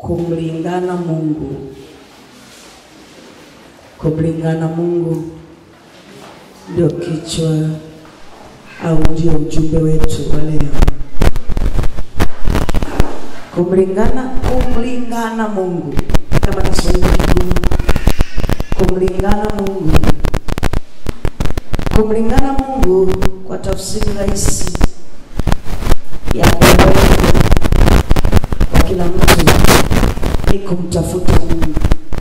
kumlingana Mungu. Kumlingana Mungu ndio kichwa au ndio ujumbe wetu wa leo. Kumlingana, kumlingana Mungu, kama Kiswahili kigumu. Kumlingana Mungu, kumlingana Mungu kwa tafsiri rahisi ya kawaida kwa kila mtu ni kumtafuta Mungu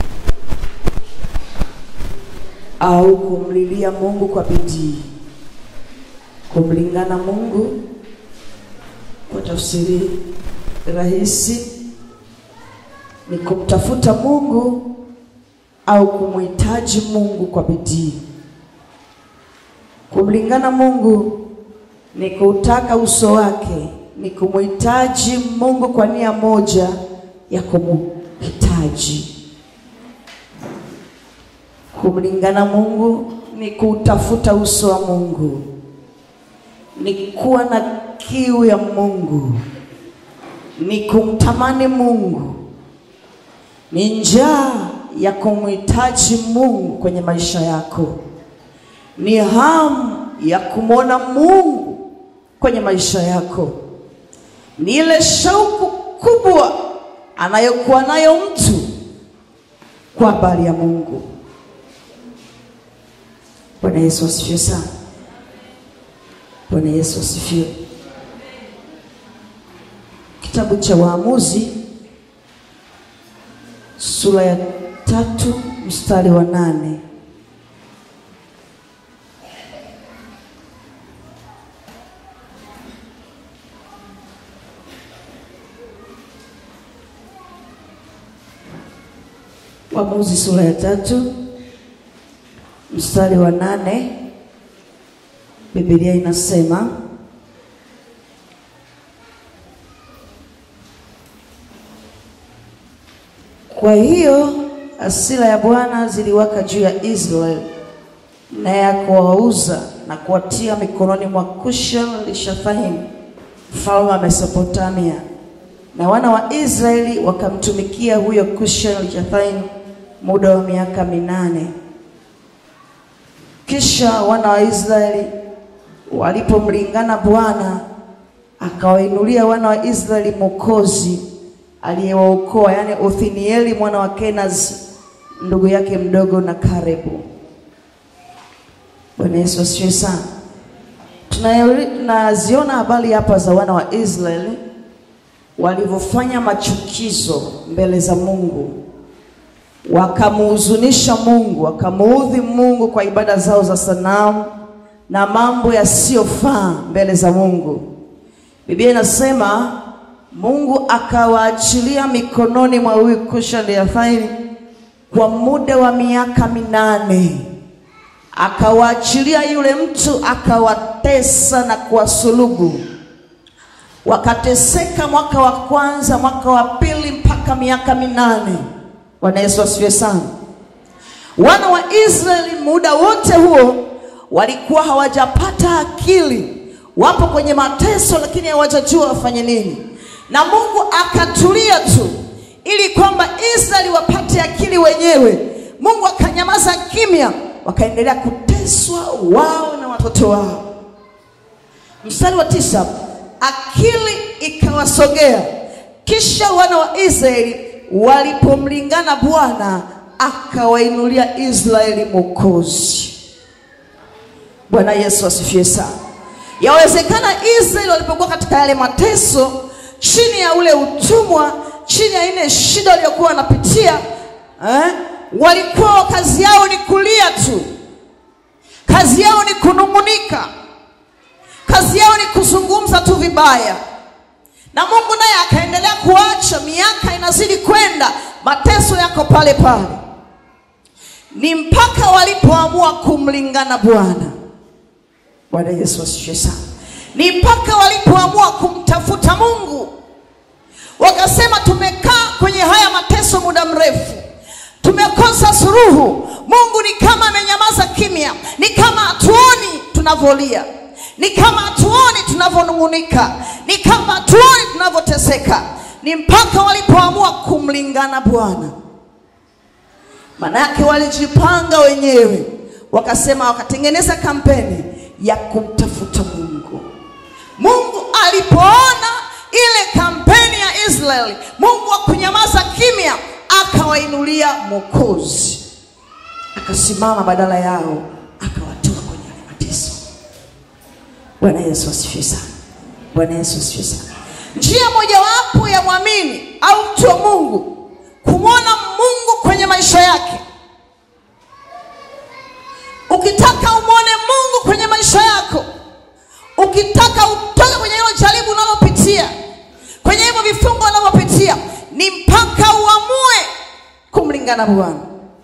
au kumlilia Mungu kwa bidii. Kumlingana Mungu kwa tafsiri rahisi ni kumtafuta Mungu au kumhitaji Mungu kwa bidii. Kumlingana Mungu ni kutaka uso wake, ni kumhitaji Mungu kwa nia moja ya kumhitaji. Kumlingana Mungu ni kutafuta uso wa Mungu, ni kuwa na kiu ya Mungu, ni kumtamani Mungu, ni njaa ya kumhitaji Mungu kwenye maisha yako, ni hamu ya kumwona Mungu kwenye maisha yako, ni ile shauku kubwa anayokuwa nayo mtu kwa habari ya Mungu. Bwana Yesu asifiwe sana. Bwana Yesu asifiwe. Kitabu cha Waamuzi sura ya tatu mstari wa nane. Waamuzi sura ya tatu mstari wa nane. Biblia inasema Kwa hiyo hasira ya Bwana ziliwaka juu ya Israeli, naye akawauza na kuwatia mikononi mwa Kushan-Rishathaim mfalme wa Mesopotamia, na wana wa Israeli wakamtumikia huyo Kushan-Rishathaim muda wa miaka minane. Kisha wana wa Israeli walipomlingana Bwana, akawainulia wana wa Israeli mwokozi aliyewaokoa, yaani Othnieli mwana wa Kenazi ndugu yake mdogo na Karebu. Bwana Yesu asifiwe sana. Tunaziona habari hapa za wana wa Israeli walivyofanya machukizo mbele za Mungu, wakamuhuzunisha Mungu, wakamuudhi Mungu kwa ibada zao za sanamu na mambo yasiyofaa mbele za Mungu. Biblia inasema Mungu akawaachilia mikononi mwa huyu Kushan-Rishathaim kwa muda wa miaka minane, akawaachilia yule mtu, akawatesa na kuwasulubu. Wakateseka mwaka wa kwanza, mwaka wa pili, mpaka miaka minane. Bwana Yesu asifiwe sana. Wana wa Israeli muda wote huo walikuwa hawajapata akili, wapo kwenye mateso, lakini hawajajua wafanye nini na Mungu akatulia tu ili kwamba Israeli wapate akili wenyewe. Mungu akanyamaza kimya, wakaendelea kuteswa wao na watoto wao. Mstari wa tisa, akili ikawasogea, kisha wana wa Israeli walipomlingana Bwana akawainulia Israeli mwokozi. Bwana Yesu asifiwe sana. Yawezekana Israeli walipokuwa katika yale mateso chini ya ule utumwa, chini ya ile shida waliokuwa wanapitia eh, walikuwa kazi yao ni kulia tu, kazi yao ni kunung'unika, kazi yao ni kuzungumza tu vibaya, na Mungu naye akaendelea kuacha. Miaka inazidi kwenda, mateso yako pale pale, ni mpaka walipoamua kumlingana Bwana. Bwana Yesu asifiwe sana ni mpaka walipoamua kumtafuta Mungu, wakasema tumekaa kwenye haya mateso muda mrefu, tumekosa suluhu. Mungu ni kama amenyamaza kimya, ni kama hatuoni tunavyolia, ni kama hatuoni tunavyonung'unika, ni kama hatuoni tunavyoteseka, ni mpaka walipoamua kumlingana Bwana. Maana yake walijipanga wenyewe, wakasema, wakatengeneza kampeni ya kumtafuta Mungu. Mungu alipoona ile kampeni ya Israeli, Mungu hakunyamaza kimya, akawainulia Mwokozi, akasimama badala yao, akawatoa kwenye yale mateso. Bwana Yesu asifiwe sana. Bwana Yesu asifiwe sana. Njia mojawapo ya mwamini au mtu wa Mungu kumwona Mungu kwenye maisha yake. Ukitaka umwone Mungu kwenye maisha yako, ukitaka utoke kwenye hilo jaribu unalopitia, kwenye hivyo vifungo unavyopitia, ni mpaka uamue kumlingana Bwana.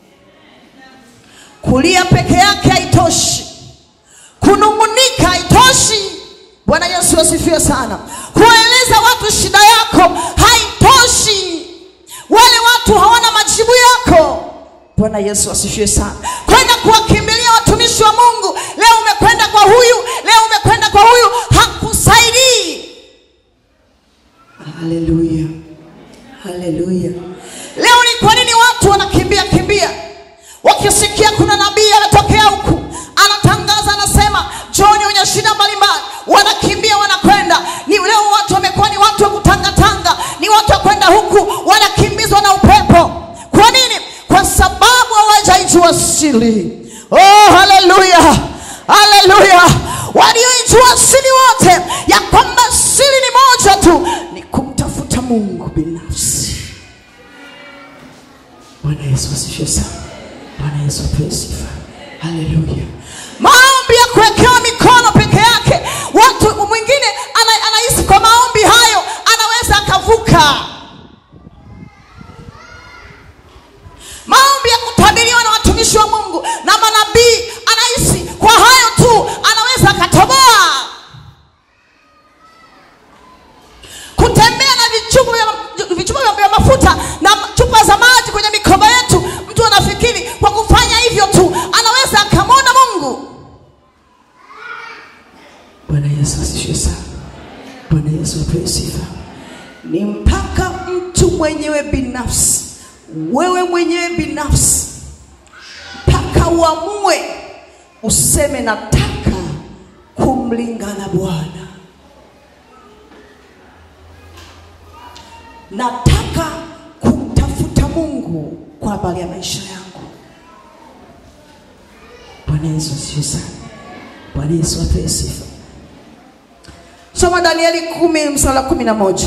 Kulia peke yake haitoshi, kunung'unika haitoshi. Bwana Yesu asifiwe sana. Kueleza watu shida yako haitoshi, wale watu hawana majibu yako. Bwana Yesu asifiwe sana. Kwenda kuwakimbilia watumishi wa Mungu, leo umekwenda kwa huyu, leo umekwenda kwa huyu, hakusaidii. Haleluya, haleluya. Leo ni kwa nini watu wanakimbia kimbia wakisikia kuna nabii anatokea huku anatangaza, anasema John wenye shida mbalimbali, wanakimbia wanakwenda. Ni leo watu wamekuwa ni watu wa kutangatanga, ni watu wa kwenda huku, wanakimbizwa na upepo. Kwa nini? Kwa sababu hawajaijua siri. Oh, haleluya, haleluya! Walioijua siri wote ya kwamba siri ni moja tu, ni kumtafuta Mungu binafsi. Bwana Yesu asifiwe sana. Bwana Yesu apewe sifa. Haleluya. Maombi ya kuwekewa mikono peke yake, watu mwingine ana, anahisi kwa maombi hayo anaweza akavuka. Maombi ya kutabiriwa na watumishi wa Mungu na manabii, anahisi kwa hayo tu anaweza akatoboa. Kutembea na vichupa vya, vichupa vya- vya mafuta na chupa za maji kwenye mikoba yetu, mtu anafikiri kwa kufanya hivyo tu anaweza akamwona Mungu. Bwana Yesu asifiwe sana. Bwana Yesu apewe sifa. Ni mpaka mtu mwenyewe binafsi, wewe mwenyewe binafsi, mpaka uamue useme, nataka kumlingana Bwana, nataka kumtafuta Mungu kwa habari ya maisha yangu. Bwana Yesu asifiwe sana. Bwana Yesu apewe sifa. Soma Danieli kumi mstari wa kumi na moja.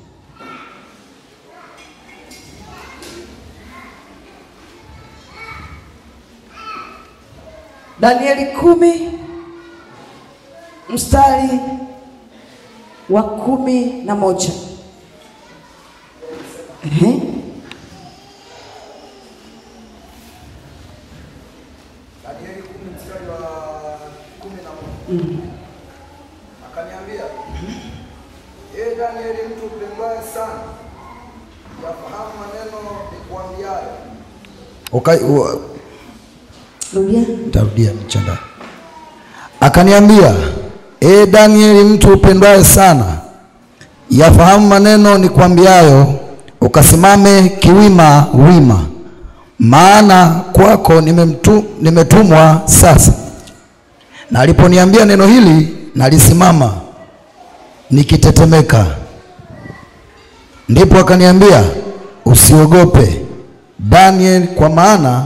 Danieli kumi mstari wa kumi na moja. Ehe. Danieli kumi mstari wa kumi na moja akaniambia, ee Danieli, mtu upendwaye sana, yafahamu maneno nikuambiayo. Rudia. Nitarudia nichanda. Akaniambia, ee Danieli, mtu upendwaye sana, yafahamu maneno nikwambiayo, ukasimame kiwima wima, maana kwako nimemtu, nimetumwa sasa. Na aliponiambia neno hili, nalisimama nikitetemeka. Ndipo akaniambia, usiogope Daniel, kwa maana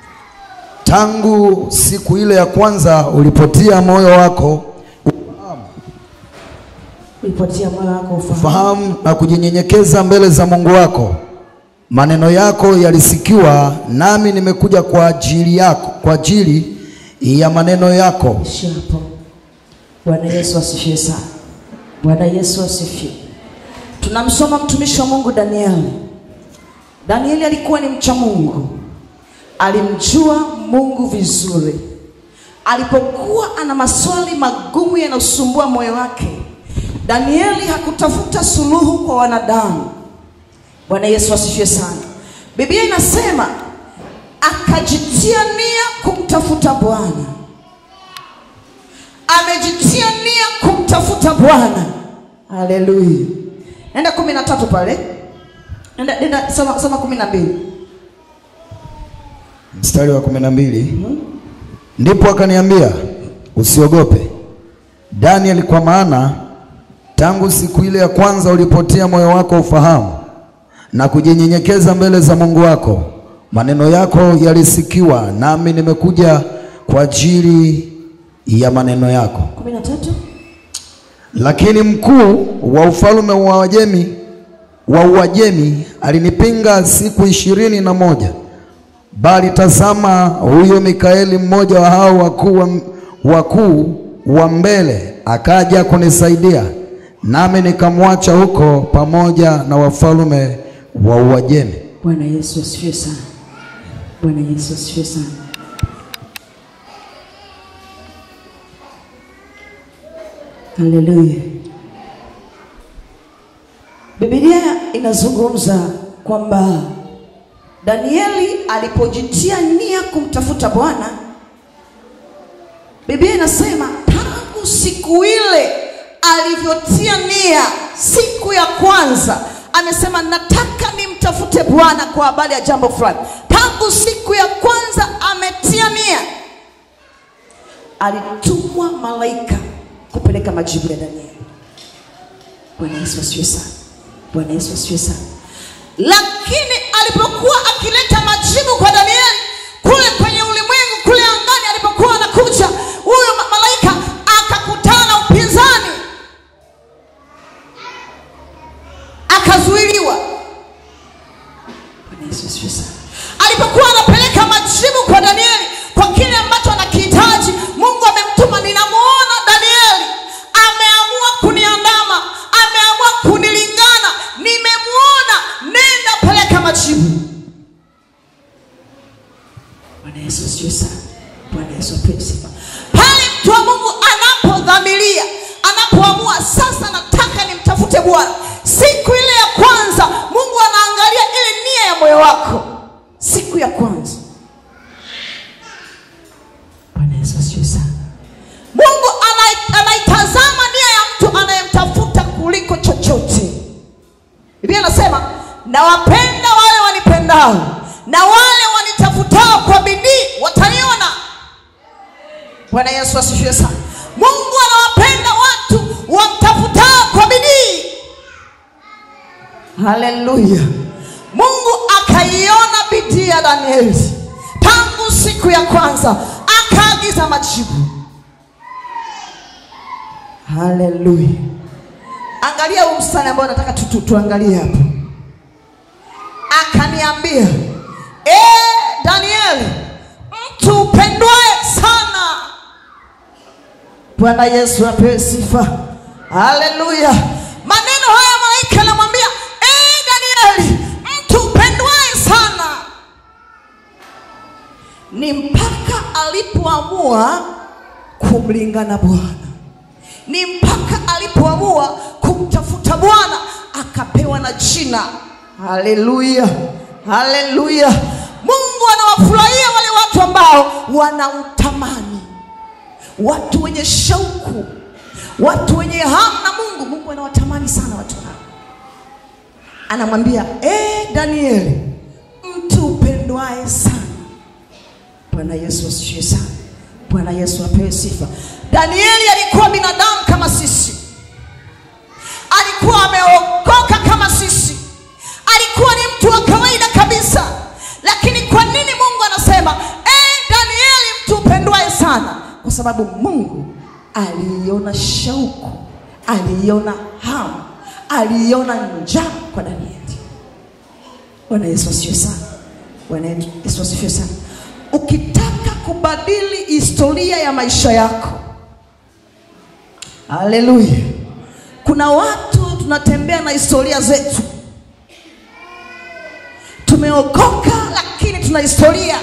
tangu siku ile ya kwanza ulipotia moyo wako Ulipotia moyo wako ufahamu. fahamu na kujinyenyekeza mbele za Mungu wako, maneno yako yalisikiwa, nami nimekuja kwa ajili yako, kwa ajili ya maneno yako. Ishia hapo. Bwana Yesu asifiwe sana. Bwana Yesu asifiwe. Tunamsoma mtumishi wa Mungu Danieli. Danieli alikuwa ni mcha Mungu, alimjua Mungu vizuri. Alipokuwa ana maswali magumu yanayosumbua moyo wake, Danieli hakutafuta suluhu kwa wanadamu. Bwana Yesu asifiwe sana. Biblia inasema akajitia nia kumtafuta Bwana amejitia nia kumtafuta Bwana. Haleluya! nenda kumi na tatu pale nenda, nenda soma, soma kumi na mbili mstari wa kumi na mbili ndipo akaniambia usiogope Daniel, kwa maana tangu siku ile ya kwanza ulipotia moyo wako ufahamu na kujinyenyekeza mbele za Mungu wako, maneno yako yalisikiwa, nami nimekuja kwa ajili ya maneno yako. kumi na tatu Lakini mkuu wa ufalme wa Wajemi wa Uajemi alinipinga siku ishirini na moja. Bali tazama, huyo Mikaeli mmoja wa hao wakuu wa, wakuu wa mbele akaja kunisaidia, nami nikamwacha huko pamoja na wafalme wa Uajemi. bwana yesu asifiwe sana bwana yesu asifiwe sana haleluya bibilia inazungumza kwamba danieli alipojitia nia kumtafuta bwana biblia inasema tangu siku ile alivyotia nia siku ya kwanza amesema nataka nimtafute bwana kwa habari ya jambo fulani tangu siku ya kwanza ametia nia alitumwa malaika kupeleka majibu ya danieli bwana yesu asiwe sana bwana yesu asiwe sana lakini alipokuwa akileta majibu kwa danieli kule kwenye ulimwengu kule angani alipokuwa anakuja huyo ma- malaika akakutana na upinzani akazuiliwa Bwana Yesu asifiwe sana. alipokuwa anapeleka majibu kwa danieli kwa kile ambacho anakihitaji mungu amemtuma ninamuona danieli ameamua kuniandama ameamua kunilingana nimemuona nenda peleka majibu bwana yesu asifiwe sana bwana yesu apewe sifa pale mtu wa mungu anapodhamiria anapoamua sasa nataka nimtafute bwana siku ile ya kwanza mungu anaangalia ile nia ya moyo wako siku ya kwanza bwana yesu asifiwe sana mungu anai- anaitazama nia ya mtu anayemtafuta kuliko chochote biblia anasema nawapenda wale wanipendao na wale wanitafutao kwa bidii wataniona bwana yesu asifiwe sana mungu anawapenda watu wamtafutao kwa bidii haleluya mungu akaiona bidii ya danieli tangu siku ya kwanza akaagiza majibu haleluya angalia huu mstari ambao nataka tu, tu, tuangalie hapo akaniambia "Eh, danieli mtu upendwae sana bwana yesu apewe sifa haleluya maneno haya malaika anamwambia "Eh, danieli mtu upendwae sana ni mpaka alipoamua kumlingana bwana ni mpaka alipoamua kumtafuta bwana akapewa na jina haleluya haleluya mungu anawafurahia wale watu ambao wanamtamani watu wenye shauku watu wenye hamu na mungu mungu anawatamani sana watu hao anamwambia e danieli mtu upendwae sana bwana yesu asifiwe sana bwana yesu apewe sifa danieli alikuwa binadamu kama sisi alikuwa ameokoka kama sisi alikuwa ni mtu wa kawaida kabisa lakini kwa nini mungu anasema e danieli mtu upendwae sana kwa sababu mungu aliiona shauku aliiona hamu aliiona njaa kwa danieli bwana yesu asifiwe sana bwana yesu asifiwe sana ukitaka kubadili historia ya maisha yako haleluya kuna watu tunatembea na historia zetu tumeokoka lakini tuna historia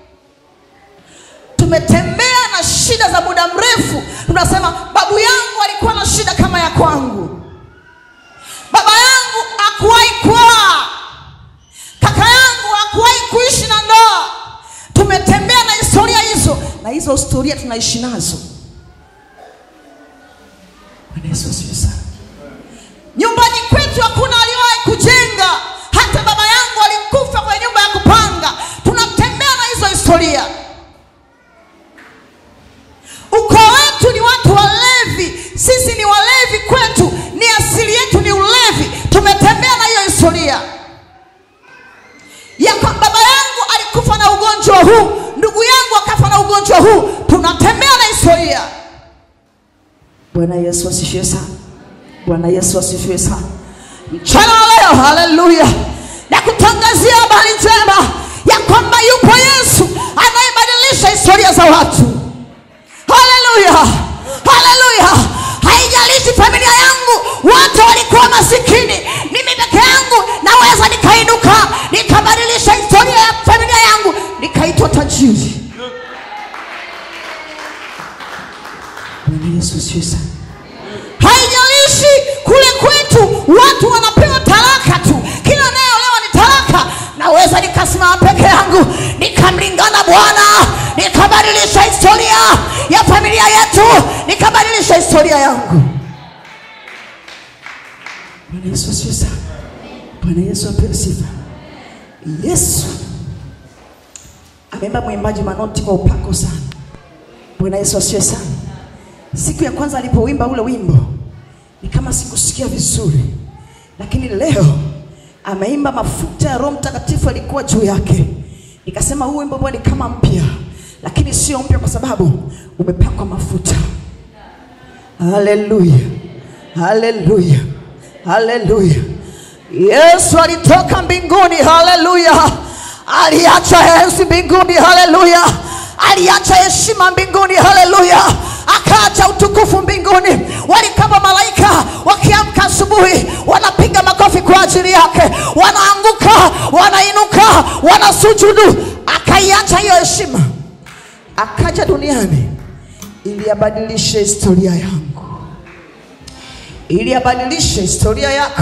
tumetembea na shida za muda mrefu tunasema babu yangu alikuwa na shida kama ya kwangu baba yangu hakuwahi kuoa kaka yangu hakuwahi kuishi na ndoa tumetembea na historia hizo na hizo historia tunaishi nazo Bwana Yesu asifiwe sana nyumbani kwetu kwetu hakuna aliyewahi kujenga hata baba yangu alikufa kwenye nyumba ya kupanga tunatembea na hizo historia ukoo wetu ni watu walevi sisi ni walevi kwetu ni asili yetu ni ulevi tumetembea na hiyo historia ya kwamba baba yangu alikufa na ugonjwa huu ndugu yangu akafa na ugonjwa huu tunatembea na historia bwana yesu asifiwe sana bwana yesu asifiwe sana mchana wa leo haleluya na kutangazia habari njema ya kwamba yupo yesu anayebadilisha historia za watu haleluya haleluya haijalishi familia yangu wote walikuwa masikini mimi peke yangu naweza nikainuka nikabadilisha historia ya familia yangu nikaitwa tajiri bwana yesu asifiwe sana haijalishi kule kwetu watu wanapewa talaka tu kila anayeolewa ni talaka naweza nikasimama peke yangu nikamlingana bwana nikabadilisha historia ya familia yetu nikabadilisha historia yangu bwana yesu asifiwe sana bwana yesu apewe sifa yesu ameimba mwimbaji manoti kwa upako sana bwana yesu asifiwe sana siku ya kwanza alipowimba ule wimbo ni kama sikusikia vizuri lakini leo ameimba mafuta ya roho mtakatifu alikuwa juu yake nikasema huu wimbo ni kama mpya lakini sio mpya kwa sababu umepakwa mafuta haleluya haleluya haleluya yesu alitoka mbinguni haleluya aliacha enzi mbinguni haleluya aliacha heshima mbinguni haleluya akaacha utukufu mbinguni walikama malaika wakiamka asubuhi wanapiga makofi kwa ajili yake wanaanguka wanainuka wanasujudu akaiacha hiyo heshima akaja duniani ili abadilishe historia yangu ili abadilishe historia yako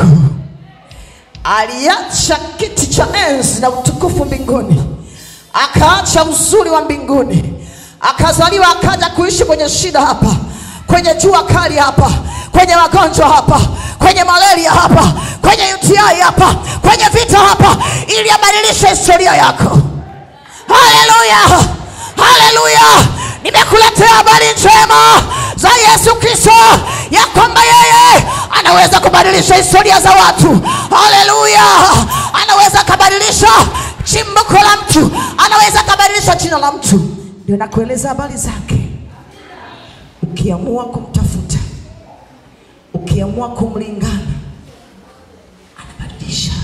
aliacha kiti cha enzi na utukufu mbinguni akaacha uzuri wa mbinguni akazaliwa akaja kuishi kwenye shida hapa kwenye jua kali hapa kwenye magonjwa hapa kwenye malaria hapa kwenye uti hapa kwenye vita hapa ili abadilishe historia yako haleluya haleluya nimekuletea habari njema za yesu kristo ya kwamba yeye anaweza kubadilisha historia za watu haleluya anaweza akabadilisha chimbuko la mtu anaweza akabadilisha jina la mtu ndio nakueleza habari zake ukiamua kumtafuta ukiamua kumlingana anabadilisha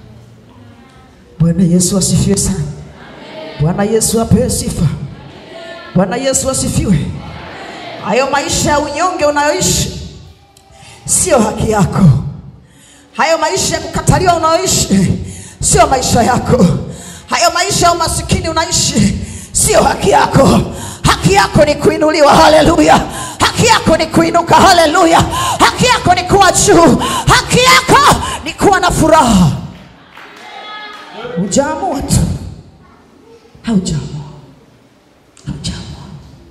bwana yesu asifiwe sana bwana yesu apewe sifa bwana yesu asifiwe hayo maisha ya unyonge unayoishi sio haki yako hayo maisha ya kukataliwa unayoishi sio maisha yako hayo maisha ya umasikini unaishi sio haki yako haki yako ni kuinuliwa haleluya haki yako ni kuinuka haleluya haki yako ni kuwa juu haki yako ni kuwa na furaha hujaamua tu haujaamua haujaamua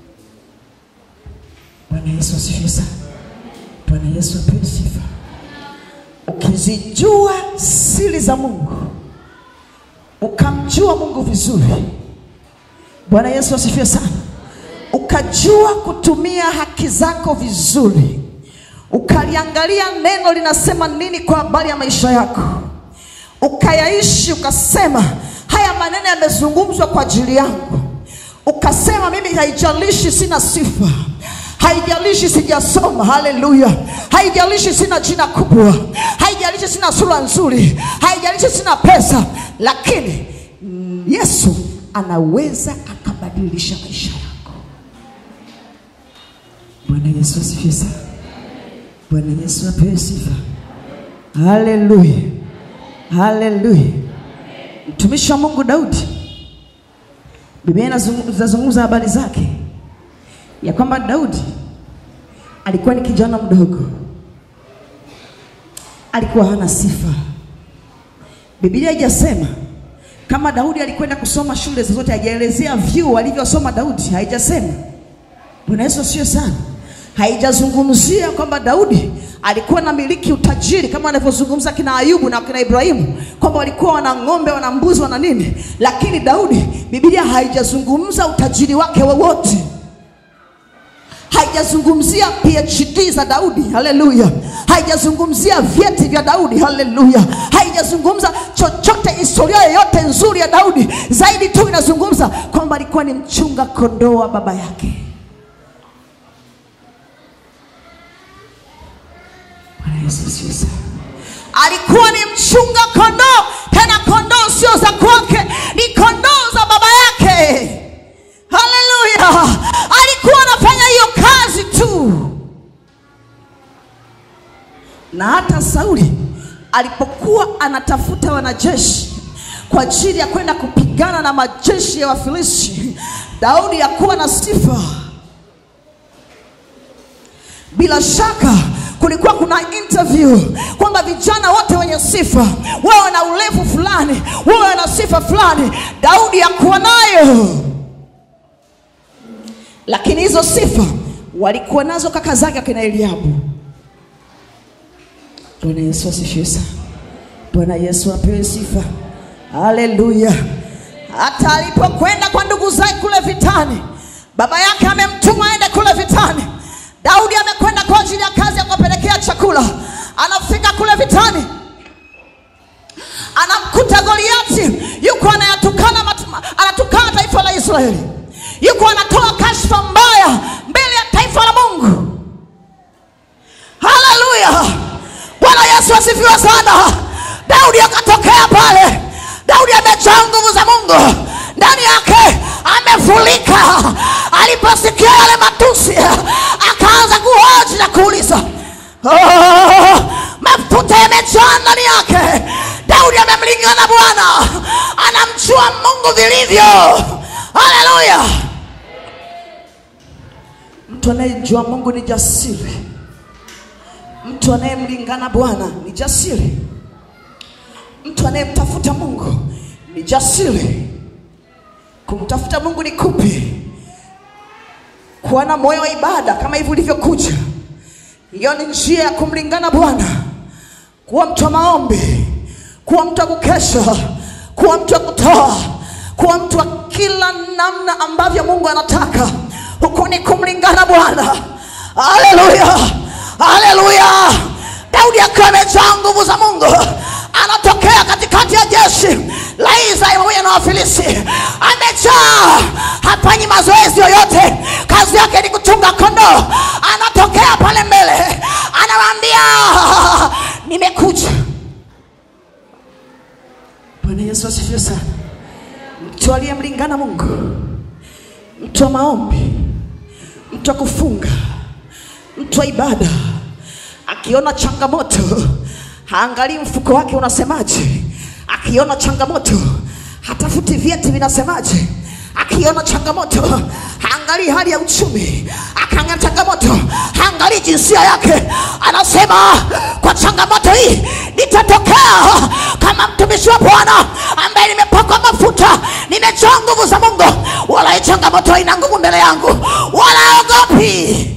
bwana yesu asifiwe sana bwana yesu apewe sifa ukizijua siri za mungu ukamjua mungu vizuri bwana yesu asifiwe sana ukajua kutumia haki zako vizuri ukaliangalia neno linasema nini kwa habari ya maisha yako ukayaishi ukasema haya maneno yamezungumzwa kwa ajili yangu ukasema mimi haijalishi sina sifa haijalishi sijasoma haleluya haijalishi sina jina kubwa haijalishi sina sura nzuri haijalishi sina pesa lakini mm, yesu anaweza akabadilisha maisha yako bwana yesu asifiwe sana bwana yesu apewe sifa haleluya haleluya mtumishi wa mungu daudi biblia inazungu- inazungumza habari zake ya kwamba daudi alikuwa ni kijana mdogo alikuwa hana sifa biblia haijasema kama daudi alikwenda kusoma shule zozote haijaelezea vyuo alivyosoma daudi haijasema bwana yesu sio sana haijazungumzia kwamba Daudi alikuwa na miliki utajiri kama anavyozungumza kina Ayubu na kina Ibrahimu kwamba walikuwa wana ng'ombe, wana mbuzi, wana nini, lakini Daudi, Biblia haijazungumza utajiri wake wowote haijazungumzia PhD za Daudi, haleluya. Haijazungumzia vyeti vya Daudi, haleluya. Haijazungumza chochote, historia yoyote nzuri ya Daudi, zaidi tu inazungumza kwamba alikuwa ni mchunga kondoo wa baba yake. Bwana Yesu asifiwe sana. Alikuwa ni mchunga kondoo, tena kondoo sio za kwake, ni kondoo za baba yake. Haleluya! Alikuwa anafanya hiyo kazi tu, na hata Sauli alipokuwa anatafuta wanajeshi kwa ajili ya kwenda kupigana na majeshi ya Wafilisti, Daudi hakuwa na sifa. Bila shaka kulikuwa kuna interview kwamba vijana wote wenye sifa wawe na urefu fulani, wawe na sifa fulani. Daudi hakuwa nayo lakini hizo sifa walikuwa nazo kaka zake akina Eliabu. Bwana Yesu asifiwe sana. Bwana Yesu apewe sifa. Haleluya. Hata alipokwenda kwa ndugu zake kule vitani, baba yake amemtuma aende kule vitani. Daudi amekwenda kwa ajili ya kazi ya kuwapelekea chakula. Anafika kule vitani, anamkuta Goliati yuko anayatukana, mat- anatukana taifa la Israeli yuko anatoa kashfa mbaya mbele ya taifa la Mungu. Haleluya! Bwana Yesu asifiwe sana. Daudi akatokea pale. Daudi amejaa nguvu za Mungu ndani yake, amefurika. Aliposikia yale matusi, akaanza kuhoji na kuuliza oh, mafuta yamejaa ndani yake. Daudi amemlingana Bwana, anamjua Mungu vilivyo. Haleluya! Mtu anayejua Mungu ni jasiri. Mtu anayemlingana Bwana ni jasiri. Mtu anayemtafuta Mungu ni jasiri. Kumtafuta Mungu ni kupi? Kuwa na moyo wa ibada kama hivi ulivyokuja. Hiyo ni njia ya kumlingana Bwana. Kuwa mtu wa maombi, kuwa mtu wa kukesha, kuwa mtu wa kutoa, kuwa mtu wa kila namna ambavyo Mungu anataka. Huko ni kumlingana Bwana. Haleluya, haleluya. Daudi akiwa amejaa nguvu za Mungu anatokea katikati ya jeshi la Israeli pamoja na Wafilisti, amejaa, hafanyi mazoezi yoyote, kazi yake ni kuchunga kondoo. Anatokea pale mbele, anawaambia nimekuja. Bwana Yesu asifiwe sana. Mtu aliyemlingana Mungu, mtu wa maombi, mtu wa kufunga, mtu wa ibada, akiona changamoto haangalii mfuko wake unasemaje. Akiona changamoto hatafuti vyeti vinasemaje. Akiona changamoto haangalii hali ya uchumi. Akaangalia changamoto haangalii jinsia yake. Anasema kwa changamoto hii nitatokea kama mtumishi wa Bwana ambaye nimepakwa mafuta, nimejaa nguvu za Mungu, wala hii changamoto haina nguvu mbele yangu, wala ogopi,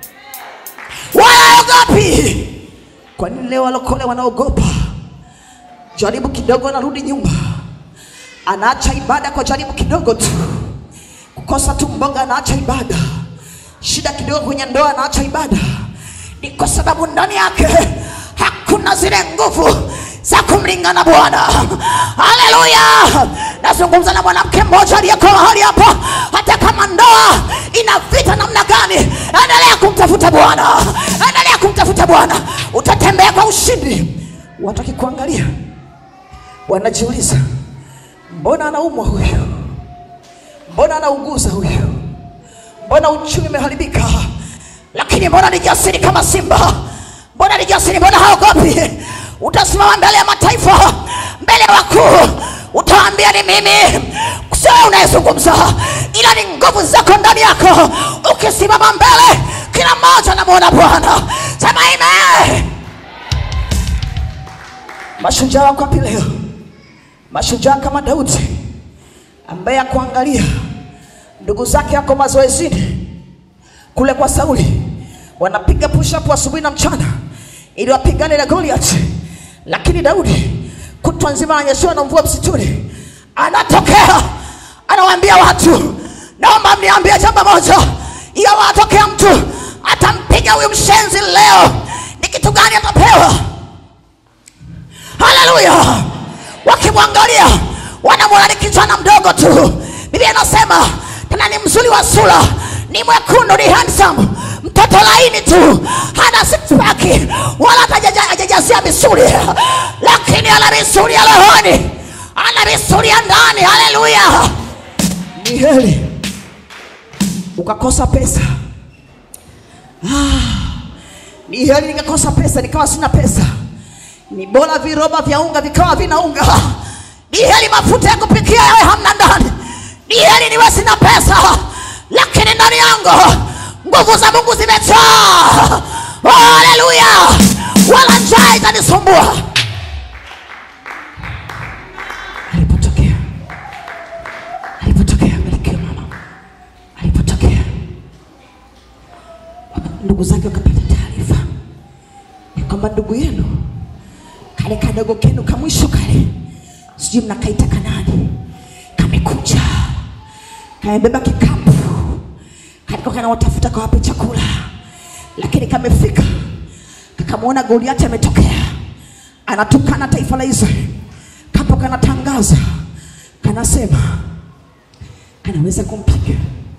wala ogopi. Kwa nini leo walokole wanaogopa? Jaribu kidogo, anarudi nyumba, anaacha ibada kwa jaribu kidogo tu, kukosa tu mboga, anaacha ibada, shida kidogo kwenye ndoa, anaacha ibada. Ni kwa sababu ndani yake hakuna zile nguvu za kumlingana Bwana. Haleluya! Nazungumza na mwanamke mmoja aliyeko mahali hapa, hata kama ndoa ina vita namna gani, endelea kumtafuta Bwana, endelea kumtafuta Bwana, utatembea kwa ushindi. Watu wakikuangalia wanajiuliza, mbona anaumwa huyu? Mbona anauguza huyu? Mbona uchumi umeharibika? Lakini mbona ni jasiri kama simba? Mbona ni jasiri? Mbona haogopi? Utasimama mbele ya mataifa, mbele ya wakuu, utawaambia ni mimi, sio wewe unayezungumza, ila ni nguvu zako ndani yako. Ukisimama mbele, kila mmoja anamwona Bwana. Sema amen. Mashujaa wako wapi leo? Mashujaa kama Daudi ambaye akuangalia ndugu zake yako mazoezini kule kwa Sauli, wanapiga push up asubuhi na mchana ili wapigane na Goliath, lakini Daudi kutwa nzima ananyeshewa na mvua msituni, anatokea anawaambia watu, naomba mniambie jambo moja, iyo watokea mtu atampiga huyu mshenzi leo, ni kitu gani atapewa? Haleluya! Wakimwangalia wanamwona ni kijana mdogo tu. Biblia inasema tena ni mzuri wa sura, ni mwekundu, ni handsome, mtoto laini tu, hana six pack wala hata hajaja- hajajazia misuli, lakini ana misuli ya rohoni, ana misuli ya ndani. Haleluya! Ni heri ukakosa pesa ni heri nikakosa pesa nikawa sina pesa ni bora viroba vya unga vikawa vina unga ni heri mafuta ya kupikia yawe hamna ndani ni heri niwe sina pesa lakini ndani yangu nguvu za mungu zimejaa Oh, haleluya wala njaa itanisumbua alipotokea alipotokea Malkia mama alipotokea ndugu zake wakapata taarifa ya kwamba ndugu yenu kale kadogo kenu kamwisho kale sijui mnakaita kanani kamekuja kamebeba kikapu kalikuwa kanawatafuta kawape chakula lakini kamefika kakamwona goliati ametokea anatukana taifa la israeli kapo kanatangaza kanasema kanaweza kumpiga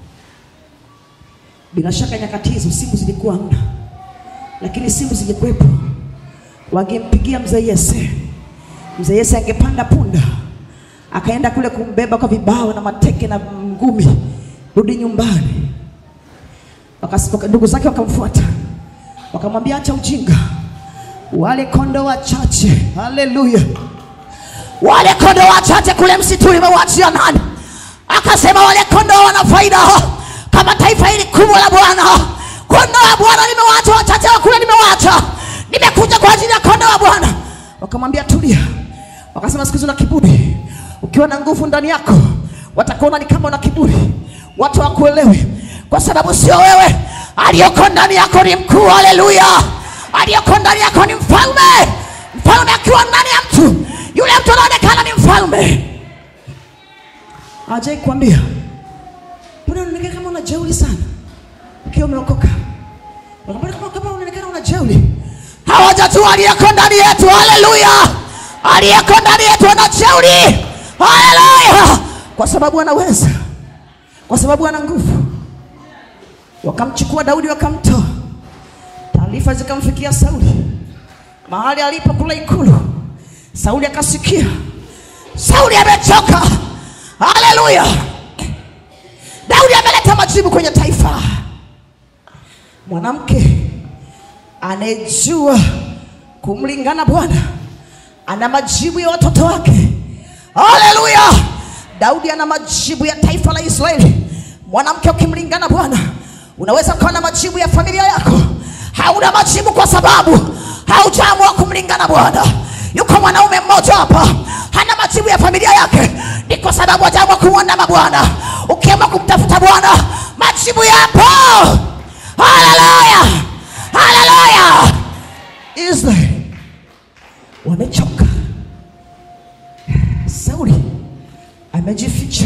bila shaka nyakati hizo simu zilikuwa hamna, lakini simu zingekuwepo, wangempigia mzee Yese. Mzee Yese angepanda punda akaenda kule kumbeba kwa vibao na mateke na ngumi, rudi nyumbani. Wakas- waka- Ndugu zake wakamfuata wakamwambia, acha ujinga, wale kondoo wachache, haleluya, wale kondoo wachache kule msituni mewachia nani? Akasema wale kondoo wana faida kama taifa hili kubwa la Bwana. Kondoo wa Bwana nimewacha, wachache wa kule nimewacha, nimekuja kwa ajili ya kondoo wa Bwana. Wakamwambia tulia, wakasema siku hizi una kiburi, ukiwa na nguvu ndani yako watakuona ni kama una kiburi, watu wakuelewi kwa sababu sio wewe, aliyoko ndani yako ni mkuu. Haleluya! aliyoko ndani yako ni mfalme. Mfalme akiwa ndani ya mtu, yule mtu anaonekana ni mfalme. Hajai kuambia mbona unaonekana kama una jeuri sana ukiwa umeokoka? Mbona kama kama unaonekana una jeuri? Hawajajua aliyeko ndani yetu. Haleluya! aliyeko ndani yetu ana jeuri. Haleluya! kwa sababu anaweza, kwa sababu ana nguvu. Wakamchukua Daudi wakamtoa, taarifa zikamfikia Sauli mahali alipo kule ikulu. Sauli akasikia Sauli amechoka. Haleluya! Daudi ameleta majibu kwenye taifa. Mwanamke anayejua kumlingana Bwana ana majibu ya watoto wake. Haleluya! Daudi ana majibu ya taifa la Israeli. Mwanamke ukimlingana Bwana, unaweza ukawa na majibu ya familia yako. Hauna majibu kwa sababu haujaamua kumlingana Bwana. Yuko mwanaume mmoja hapa hana majibu ya familia yake, ni kwa sababu hajaamua kumwandama Bwana. Ukiamua kumtafuta Bwana, majibu yapo. Haleluya, haleluya. Israeli wamechoka. Sauli amejificha,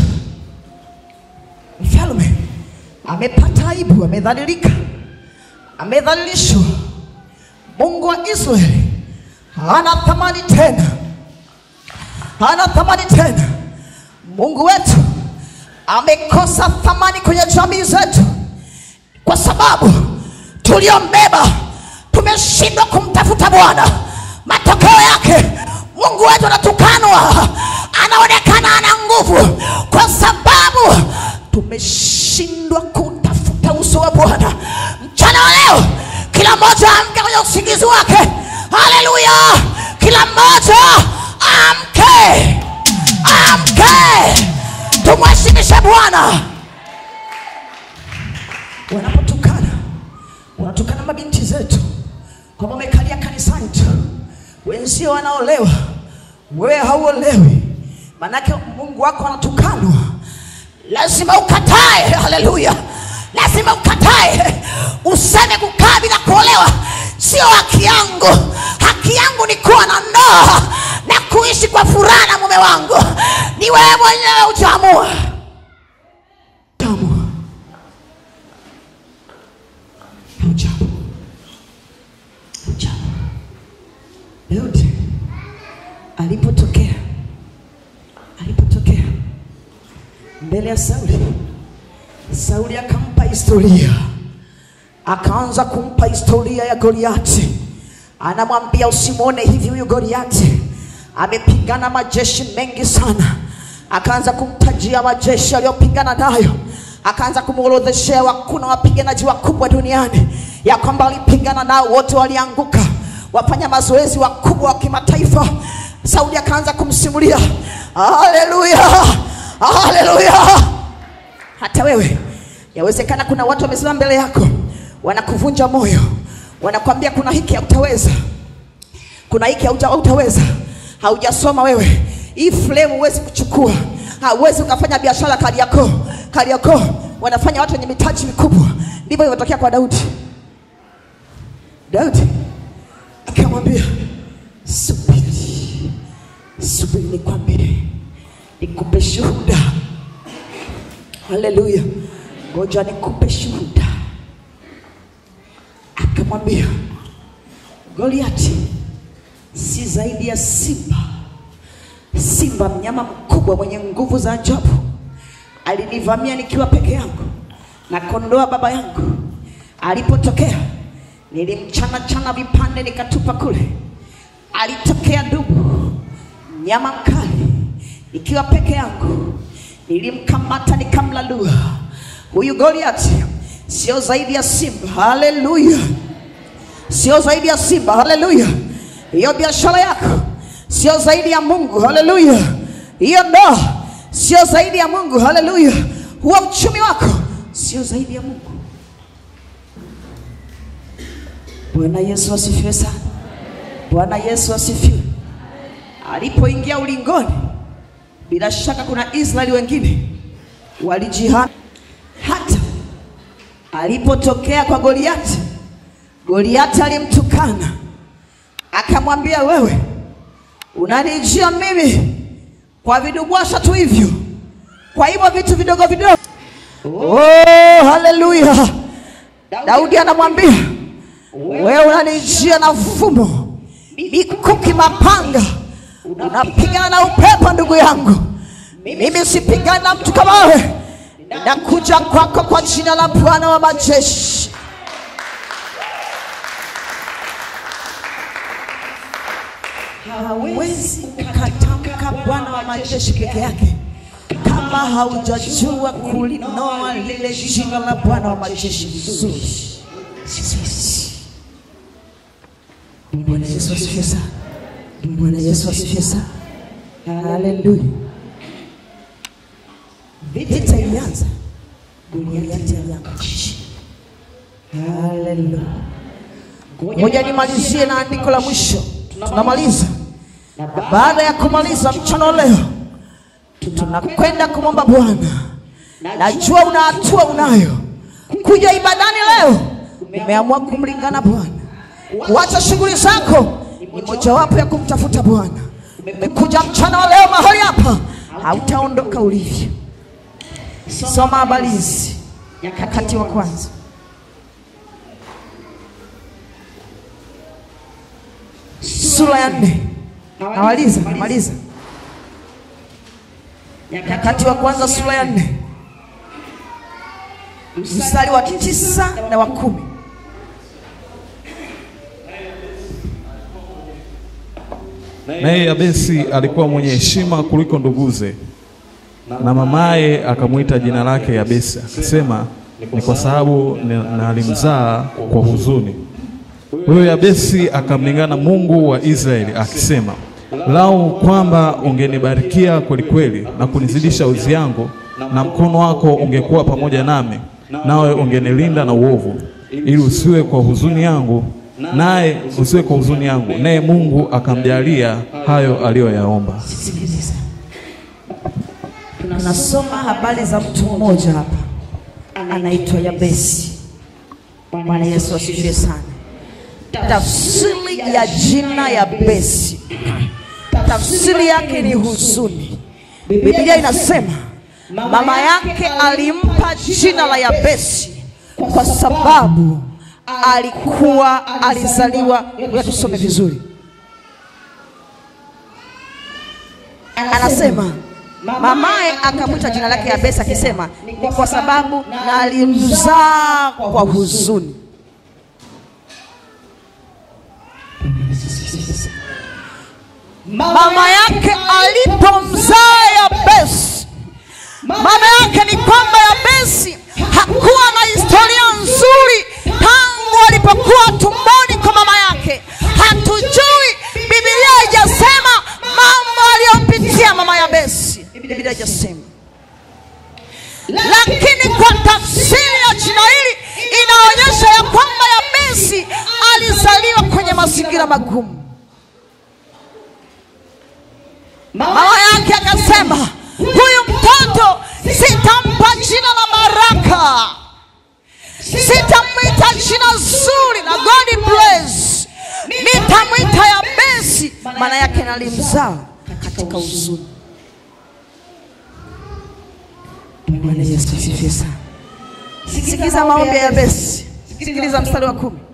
mfalme amepata aibu, amedhalilika, amedhalilishwa. Mungu wa Israeli hana thamani tena, hana thamani tena. Mungu wetu amekosa thamani kwenye jamii zetu kwa sababu tuliombeba tumeshindwa kumtafuta Bwana. Matokeo yake Mungu wetu anatukanwa, anaonekana ana nguvu kwa sababu tumeshindwa kutafuta uso wa Bwana. Mchana wa leo, kila mmoja amke kwenye usingizi wake. Haleluya! Kila mmoja amke, amke, tumheshimishe Bwana. Wanapotukana, wanatukana mabinti zetu kwamba wamekalia kanisani tu, wenzio wanaolewa, wewe hauolewi. Maanake Mungu wako anatukanwa, lazima ukatae. Haleluya, lazima lazima ukatae useme kukaa bila kuolewa sio haki yangu haki yangu ni kuwa na ndoa na kuishi kwa furaha na mume wangu ni wewe mwenyewe utaamua utaamua utaamua utaamua Daudi alipotokea alipotokea mbele ya Sauli, Sauli akampa historia, akaanza kumpa historia ya Goliati. Anamwambia usimwone hivi, huyu Goliati amepigana majeshi mengi sana. Akaanza kumtajia majeshi aliyopigana nayo, akaanza kumworodheshea wakuna wapiganaji wakubwa duniani, ya kwamba walipigana nao wote walianguka, wafanya mazoezi wakubwa wa kimataifa. Sauli akaanza kumsimulia, haleluya, haleluya. Hata wewe yawezekana kuna watu wamesimama mbele yako wanakuvunja moyo, wanakwambia kuna hiki hautaweza, kuna hiki hauta- hautaweza, haujasoma wewe, hii flame huwezi kuchukua, hauwezi ukafanya biashara Kariakoo. Kariakoo wanafanya watu wenye mitaji mikubwa. Ndivyo ilivyotokea kwa Daudi. Daudi akamwambia subiri, subiri nikwambie, nikupe shuhuda. Haleluya, ngoja nikupe shuhuda. Akamwambia Goliati si zaidi ya simba, simba mnyama mkubwa mwenye nguvu za ajabu. Alinivamia nikiwa peke yangu na kondoa baba yangu. Alipotokea nilimchana chana vipande nikatupa kule. Alitokea dubu, mnyama mkali, nikiwa peke yangu nilimkamata nikamlalua. Huyu Goliati sio zaidi ya simba. Haleluya! sio zaidi ya simba. Haleluya! hiyo biashara yako sio zaidi ya Mungu. Haleluya! hiyo ndoa sio zaidi ya Mungu. Haleluya! huo uchumi wako sio zaidi ya Mungu. Bwana Yesu asifiwe sana. Bwana Yesu asifiwe. Alipoingia ulingoni, bila shaka kuna Israeli wengine walijihami. Hata alipotokea kwa Goliati, Goliati alimtukana akamwambia, wewe unanijia mimi kwa vidubwasha tu hivyo, kwa hivyo vitu vidogo vidogo. Oh, haleluya! Daudi anamwambia wewe unanijia na mfumo, mikuki, mapanga, unapigana na upepo. Ndugu yangu, mimi sipigani na mtu kama wewe, nakuja kwako kwa jina la Bwana wa majeshi. Hawezi ukatamka Bwana wa majeshi peke yake kama haujajua kulinoa lile jina la Bwana wa majeshi vizuri. Bwana Yesu asifiwe sana. Bwana Yesu asifiwe sana. Haleluya. Vita ilianza, Goliati alianguka chini. Haleluya. Ngoja nimalizie na andiko la mwisho, tunamaliza. Na baada ya kumaliza mchana wa leo, tunakwenda kumwomba Bwana. Najua una hatua unayo kuja ibadani leo, umeamua kumlingana Bwana kuacha shughuli zako ni mojawapo ya kumtafuta Bwana. Umekuja mchana wa leo mahali hapa, hautaondoka ulivyo. Soma habari hizi, Nyakati wa kwanza sura ya nne. Namaliza, namaliza. Nyakati wa kwanza sura ya nne mstari wa tisa na wa kumi. Naye Yabesi alikuwa mwenye heshima kuliko nduguze, na mamaye akamwita jina lake Yabesi, akasema ni kwa sababu ni- nalimzaa kwa huzuni. Huyo Yabesi akamlingana Mungu wa Israeli akisema, lau kwamba ungenibarikia kwelikweli na kunizidisha uzi yangu, na mkono wako ungekuwa pamoja nami, nawe ungenilinda na uovu, ili usiwe kwa huzuni yangu, naye usiwe kwa huzuni yangu. Naye Mungu akamjalia hayo aliyoyaomba. Sikiliza, tunasoma habari za mtu mmoja hapa anaitwa Yabesi. Bwana Yesu asifiwe sana. Tafsiri ya jina Yabesi, tafsiri yake ni huzuni. Biblia inasema mama yake alimpa jina la Yabesi kwa sababu alikuwa alizaliwa. Ngoja tusome vizuri, anasema mamaye akamwita jina lake Yabesi akisema ni kwa sababu na alimzaa kwa huzuni. Mama yake alipomzaa Yabesi, maana yake ni kwamba Yabesi hakuwa na historia nzuri tangu alipokuwa tumboni kwa mama yake. Hatujui, Biblia haijasema mambo aliyopitia mama Yabesi, Biblia haijasema, lakini kwa tafsiri ya jina hili inaonyesha ya kwamba Yabesi alizaliwa kwenye mazingira magumu. Mama yake akasema, huyu mtoto sitampa jina la baraka, sitamwita jina zuri na God bless, nitamwita Yabesi. Maana yake nalimzaa katika huzuni. Bwana Yesu asifiwe sana. Sikiliza maombi ya Yabesi, sikiliza mstari wa kumi.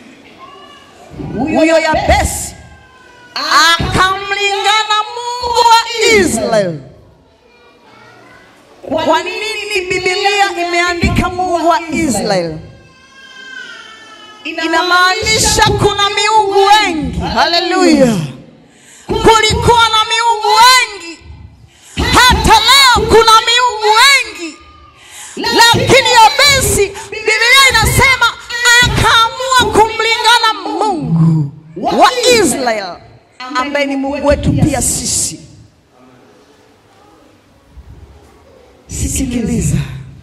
Huyo Yabesi akamlingana Mungu wa Israeli. Kwa nini Biblia imeandika Mungu wa Israeli? Inamaanisha kuna miungu wengi. Haleluya! Kulikuwa na miungu wengi, hata leo kuna miungu wengi, lakini Yabesi, Biblia inasema akaamua kumlingana Mungu wa Israeli ambaye ni Mungu wetu pia sisi. Sikiliza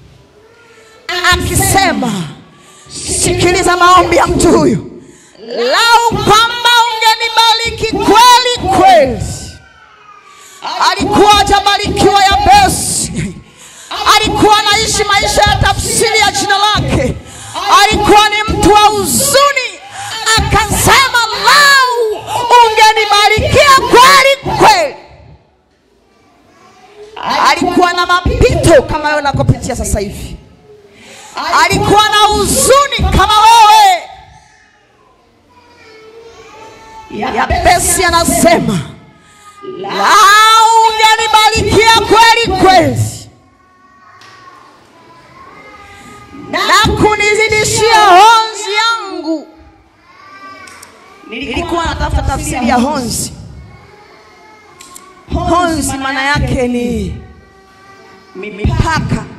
akisema, sikiliza maombi ya mtu huyu, lau kwamba ungenibariki kweli kweli. Alikuwa hajabarikiwa Yabesi, alikuwa anaishi maisha ya tafsiri ya jina lake, alikuwa ni mtu wa huzuni. Akasema, lau ungenibarikia kweli kweli. Alikuwa na mapito kama wewe unakopitia sasa hivi, alikuwa na huzuni kama wewe. Yabesi anasema lau ungenibarikia kweli kweli na kunizidishia honzi yangu. Nilikuwa natafuta tafsiri ya honzi. Honzi maana yake ni mipaka.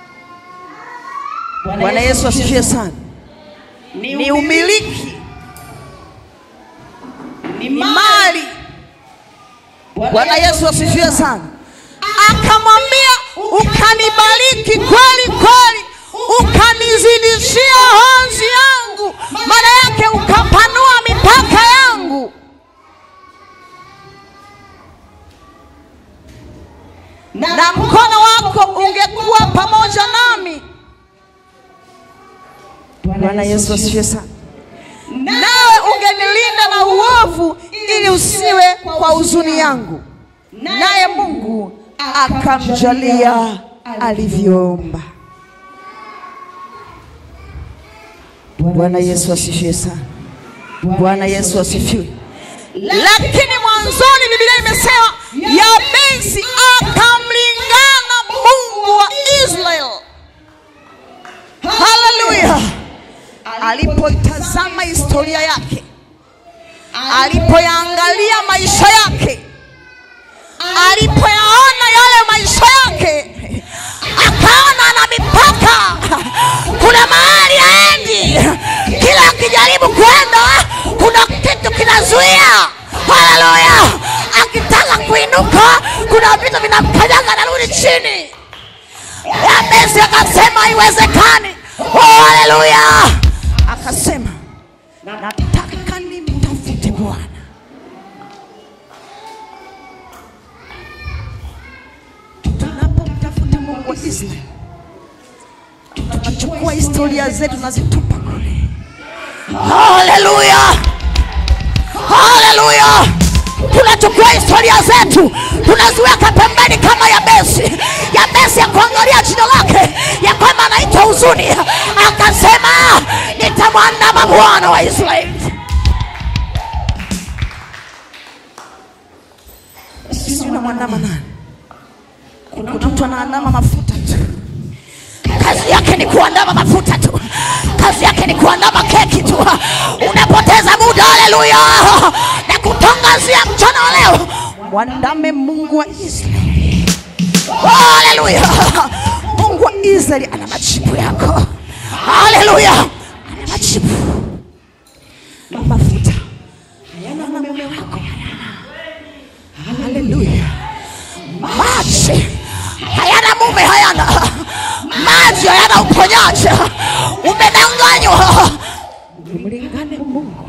Bwana Yesu asifiwe sana. Ni umiliki, ni mali. Bwana Yesu asifiwe sana. Akamwambia, ukanibariki kweli kweli, ukanizidishia honzi yangu, maana yake ukapanua mipaka yangu. na mkono wako ungekuwa pamoja nami. Bwana Yesu asifiwe sana. Nawe ungenilinda na uovu, ili usiwe kwa huzuni yangu. Naye Mungu akamjalia alivyoomba. Bwana Yesu asifiwe sana. Bwana Yesu asifiwe. Lakini mwanzoni Biblia imesema Yabesi akamlingana Mungu wa Israeli. Haleluya! Alipoitazama historia yake, alipoyaangalia maisha yake, alipoyaona yale maisha yake, akaona ana mipaka. Kuna mahali aendi, kila akijaribu kwenda kuna kitu kinazuia. Haleluya! akitaka kuinuka kuna vitu vinamkanyaga, narudi chini. Yabesi akasema haiwezekani. Oh, haleluya! Akasema nataka nimtafute Bwana. Tunapomtafuta Mungu wa Israeli, historia zetu nazitupa kule. Haleluya, haleluya! Tunachukua historia zetu tunaziweka pembeni kama Yabesi. Yabesi ya kuangalia jina lake ya kwamba anaitwa huzuni, akasema nitamwandama Bwana wa Israeli. Sisi unamwandama nani? Kuna mtu anaandama mafuta tu, kazi yake ni kuandama mafuta tu, kazi yake ni kuandama keki tu. Unapoteza muda. Haleluya! na kutangazia mchana wa leo, mwandame Mungu wa Israeli. Haleluya! Mungu wa Israeli ana majibu yako. Haleluya! ana majibu. Mafuta hayana na mume wako Haleluya. Maji hayana mume, hayana maji, hayana uponyaji. Umedanganywa. Mlingane Mungu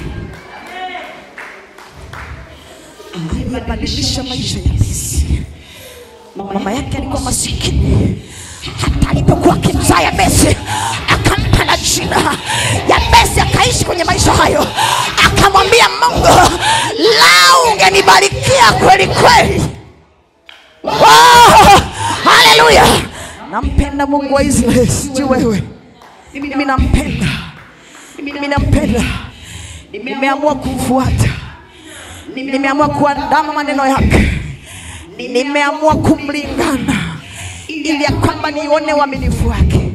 amebadilisha maisha ya Yabesi. Mama yake alikuwa masikini, hata alipokuwa akimzaa Yabesi akampa na jina Yabesi, akaishi kwenye maisha hayo, akamwambia Mungu, lau ungenibarikia kweli kweli. Oh, haleluya! Nampenda Mungu wa Israeli, sijui wewe. Mimi nampenda, mimi nampenda, nimeamua kumfuata, nimeamua kuandama maneno yake, nimeamua kumlingana ili ya kwamba nione uaminifu wake.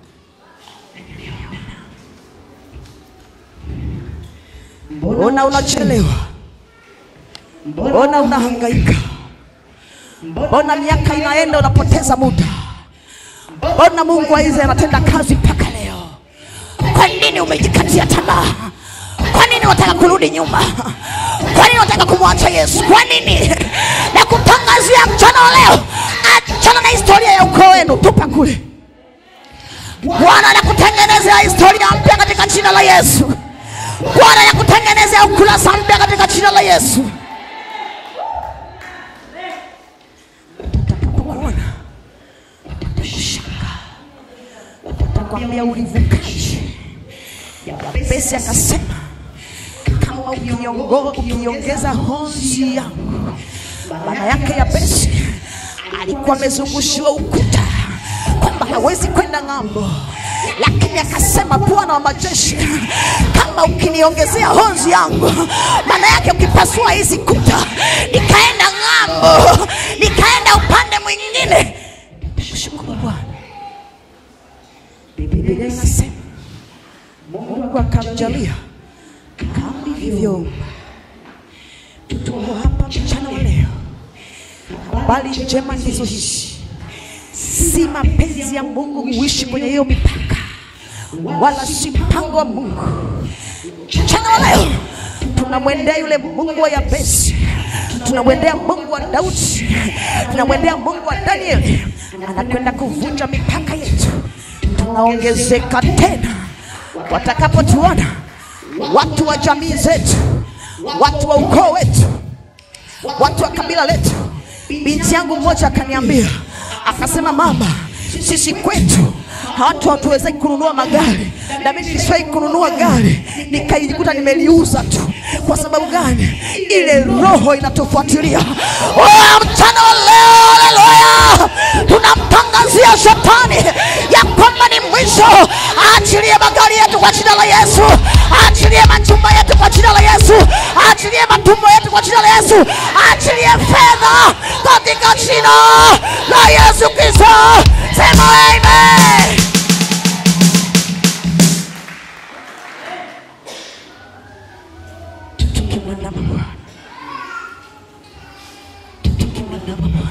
Mbona unachelewa? Mbona unahangaika? Mbona miaka inaenda unapoteza muda? Mbona Mungu wa Israeli anatenda kazi mpaka leo? Kwa nini umejikatia tamaa? Kwa nini unataka kurudi nyuma? Kwa nini unataka kumwacha Yesu? Kwa nini? Na kutangazia mchana wa leo, achana na historia ya ukoo wenu, tupa kule. Bwana anakutengenezea historia mpya katika jina la Yesu. Bwana anakutengenezea ukurasa mpya katika jina la Yesu. Utakapokuona utakushangaa, utakwambia ulivukaje? Yabesi akasema kama ukiongo- ukiongeza honzi yangu. Maana yake Yabesi alikuwa amezungushiwa ukuta kwamba hawezi kwenda ng'ambo, lakini akasema Bwana wa majeshi, kama ukiniongezea honzi yangu, maana yake ukipasua hizi kuta nikaenda ng'ambo, nikaenda upande mwingine, nitakushukuru Bwana. Biblia inasema Mungu akamjalia kama hivyo. Tuko hapa mchana wa leo, habari njema ndizo hizi. Si mapenzi ya Mungu kuishi kwenye hiyo mipaka, wala si mpango wa Mungu. Mchana wa leo tunamwendea yule Mungu wa Yabesi, tunamwendea Mungu wa Daudi, tunamwendea Mungu wa Danieli, anakwenda kuvunja mipaka yetu. Tunaongezeka tena watakapotuona watu wa jamii zetu, watu wa ukoo wetu, watu wa kabila letu. Binti yangu mmoja akaniambia, akasema, mama, sisi kwetu watu hatuwezi kununua magari, na mimi nilishawahi kununua gari nikaijikuta nimeliuza tu. Kwa sababu gani? Ile roho inatufuatilia. Oh, mchana wa leo, haleluya, tunamtangazia shetani ya kwamba ni mwisho. Aachilie magari yetu kwa jina la Yesu, aachilie majumba yetu kwa jina la Yesu, aachilie matumbo yetu kwa jina la Yesu, aachilie fedha katika jina la Yesu Kristo. Sema amen. Tukimwandama Bwana, tukimwandama Bwana,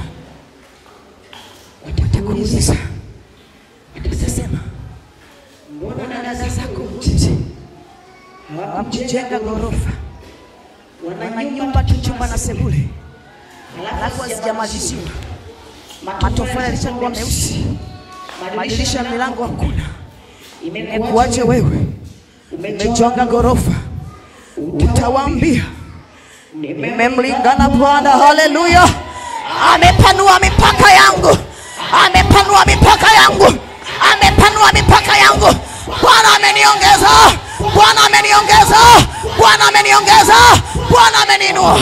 watakuuliza, watasema mbona dada zako mjini hawamjenga ghorofa, wana nyumba tu, chumba na sebule, halafu hazijamaliziwa, matofali yalishakuwa meusi, madirisha ya milango hakuna. Imekuwaje wewe umejenga ghorofa? Utawaambia nimemlingana Bwana. Haleluya! Amepanua mipaka yangu, amepanua mipaka yangu, amepanua mipaka yangu. Bwana ameniongeza, Bwana ameniongeza, Bwana ameniongeza, Bwana ameniinua.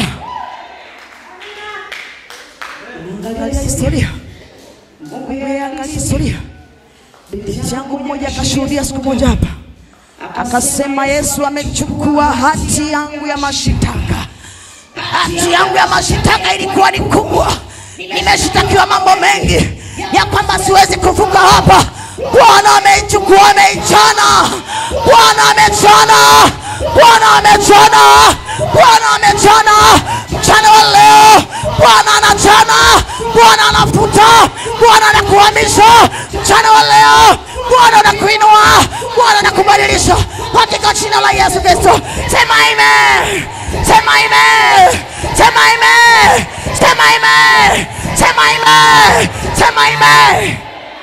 Angalia historia, Mungu yeye angalia historia. Binti yangu mmoja akashuhudia siku moja hapa, akasema Yesu amechukua hati yangu ya mashitaka. Hati yangu ya mashitaka ilikuwa ni kubwa, nimeshitakiwa mambo mengi ya kwamba siwezi kuvuka hapa. Bwana ameichukua, ameichana. Bwana amechana, Bwana amechana, Bwana amechana. Mchana wa leo Bwana anachana, Bwana anafuta, Bwana anakuhamisha. Mchana wa leo Bwana anakuinua, Bwana anakubadilisha katika jina la Yesu Kristo. Sema amen, sema amen, sema amen, sema amen, sema amen, sema amen.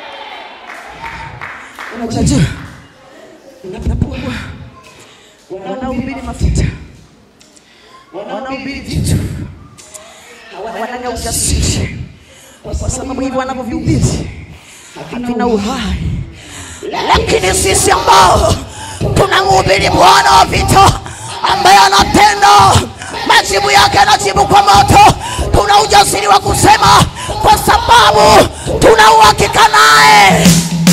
Unajua, unapokuwa wanaohubiri mafuta, wanaohubiri vitu, wanaga ujasiri, kwa sababu hivyo wanavyovihubiri havina uhai. Lakini sisi ambao tunamhubiri Bwana wa vita ambaye anatenda, majibu yake anajibu kwa moto, tuna ujasiri wa kusema kwa sababu tuna uhakika naye.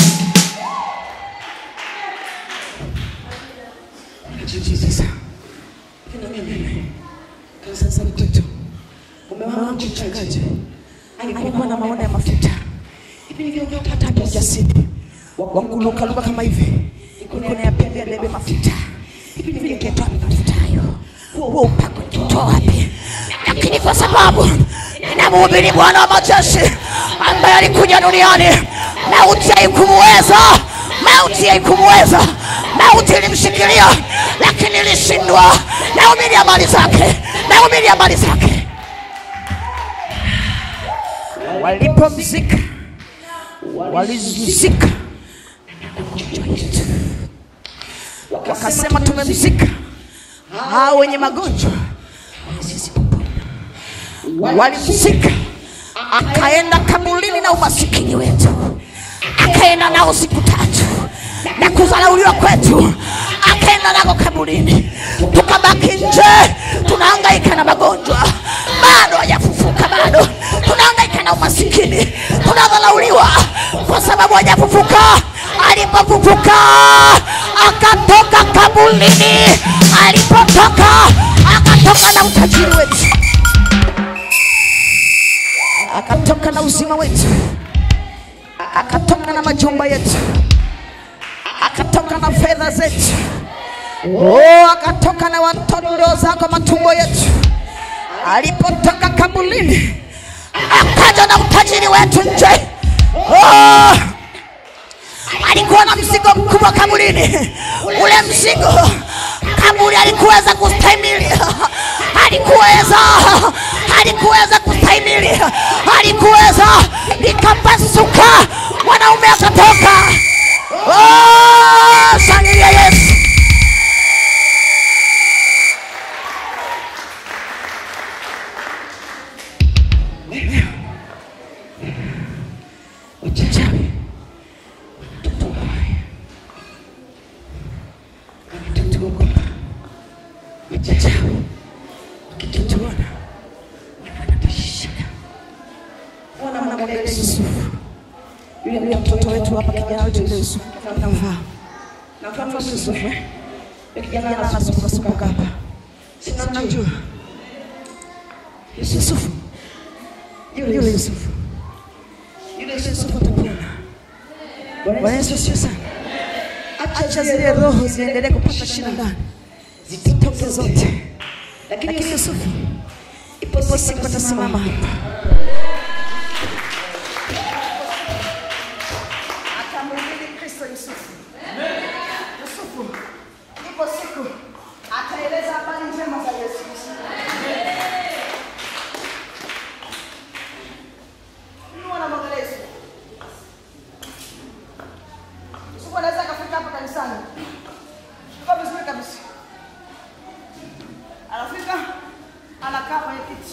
Sasa kina mimi kanisani kwetu, mume wangu mchungaji alikuwa na maono ya mafuta hivi, hata hata ujasiri wa kulukaluka kama hivi, niko nayapiga debe mafuta hivi, ningetoa mafuta hayo, huo upako ningetoa wapi? Lakini kwa sababu ninamhubiri Bwana wa majeshi ambaye alikuja duniani, mauti haikumuweza, mauti haikumuweza, mauti ilimshikilia, lakini ilishindwa. Nahubiri habari zake, nahubiri habari zake. Walipomzika walizika wakasema, tumemzika hao wenye magonjwa walimzika, akaenda kaburini na umasikini wetu, akaenda nao siku tatu na kudharauliwa kwetu, akaenda nako kaburini, tukabaki nje, tunahangaika na magonjwa, bado hajafufuka, bado tunahangaika na umasikini, tunadharauliwa kwa sababu hajafufuka. Alipofufuka akatoka kaburini, alipotoka akatoka na utajiri wetu akatoka na uzima wetu, akatoka na majumba yetu, akatoka na fedha zetu, oh, akatoka na watoto ndio zako matumbo yetu. Alipotoka kabulini, akaja na utajiri wetu nje. Oh, alikuwa na mzigo mkubwa kabulini. Ule mzigo kaburi alikuweza kustahimili, alikuweza alikuweza kustahimili, alikuweza likapasuka, mwanaume akatoka. Oh, shangilia Yesu! Wachawi wanatuogopa, wachawi wakitutuona wanatashida. Wana mwanamwambia Yusufu, yule yule mtoto wetu hapa, kijana wetu yule Yusufu, namfahamu namfahamu Yusufu, eh? Yule kijana anasukasuka hapa, sinamjua Yusufu, yule yule Yusufu, yule Yusufu atapona. Bwana Yesu asifiwe sana. Acha zile roho ziendelee kupata shida ndani, zitoke zote. Lakini Yusufu, ipo siku atasimama hapa, atamhubiri Kristo Yusufu. Yusufu, ipo siku ataeleza habari njema za Yesu Kristo. Inua na mwangalia Yusufu. Yusufu anaweza akafika hapa kanisani kwa vizuri kabisa, anafika anakaa kwenye kiti,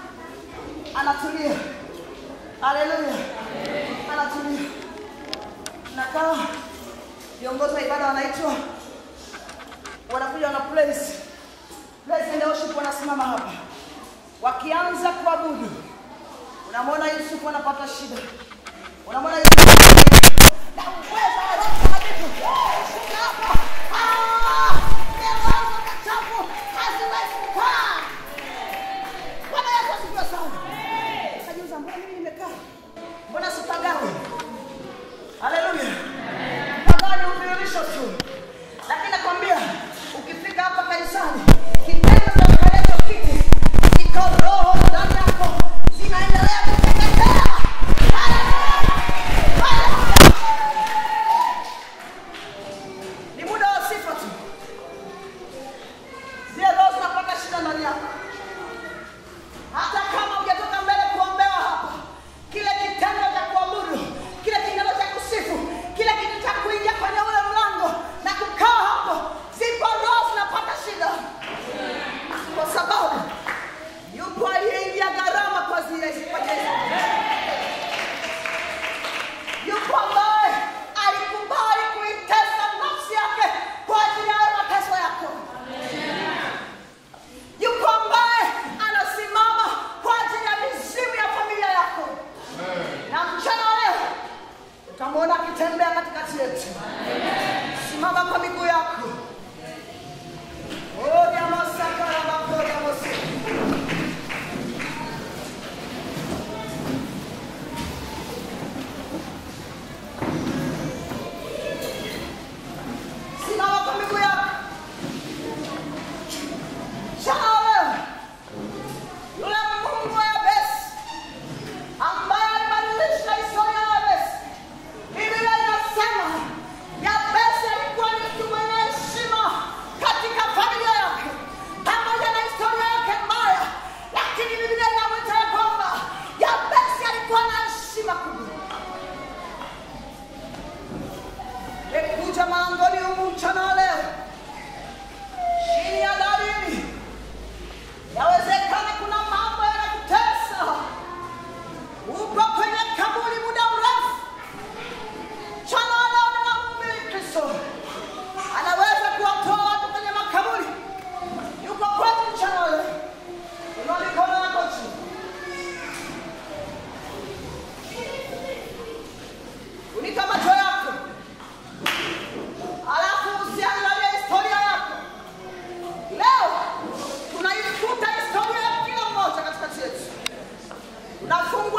anatulia. Haleluya, anatulia. tunakaa viongozi wa ibada wanaitwa wanakuja na praise praise and worship wanasimama hapa wakianza kuabudu unamwona yusufu anapata shida unamwona yusufu na uwezo wa Roho Mtakatifu. Shika hapa. Ah! Milango michafu haziwezi kukaa. Bwana Yesu asifiwe sana. Ukajiuliza, mbona mimi nimekaa? Mbona sipagawi? Haleluya. Pagawa ni udhihirisho tu. Lakini nakwambia ukifika hapa kanisani, kitendo cha kukalia kiti kiko roho ndani yako zinaendelea kuteketea. Haleluya. Haleluya. Ni muda wa sifa tu. Zile roho zinapata shida ndani yako. Hata kama hujatoka mbele kuombewa hapa, kile kitendo cha kuabudu, kile kitendo cha kusifu, kile kitendo cha kuingia kwenye ule mlango na kukaa hapo, zipo roho zinapata shida, kwa sababu yupo aliyeingia gharama kwa zile kwa Yesu. Yupo ambaye alikubali kuitesa nafsi yake kwa ajili ya hayo mateso yako yuko ambaye anasimama kwa ajili ya mizimu ya familia yako na mchana wa leo utamwona akitembea katikati yetu simama kwa miguu yako Oh, jamasakarabakorabosi. simama kwa miguu yako mchana wa leo yule Mungu wa Yabesi ambaye alibadilisha historia ya Yabesi. Biblia inasema Yabesi alikuwa ni mtu mwenye heshima katika familia yake, pamoja na historia yake mbaya, lakini Biblia inamwita ya kwamba Yabesi alikuwa na heshima kubwa. Nikuja malangoni humu mchana wa leo chini ya dalili Yawezekana kuna mambo yanakutesa, upo kwenye kaburi muda mrefu. Mchana wa leo ninamhubiri Kristo, anaweza kuwatoa watu kwenye makaburi. Yuko kwetu mchana wa leo. Inua mikono yako juu. Funika macho yako, alafu usiangalie historia yako. Leo tunaifuta historia ya kila mmoja katikati yetu. Tunafungua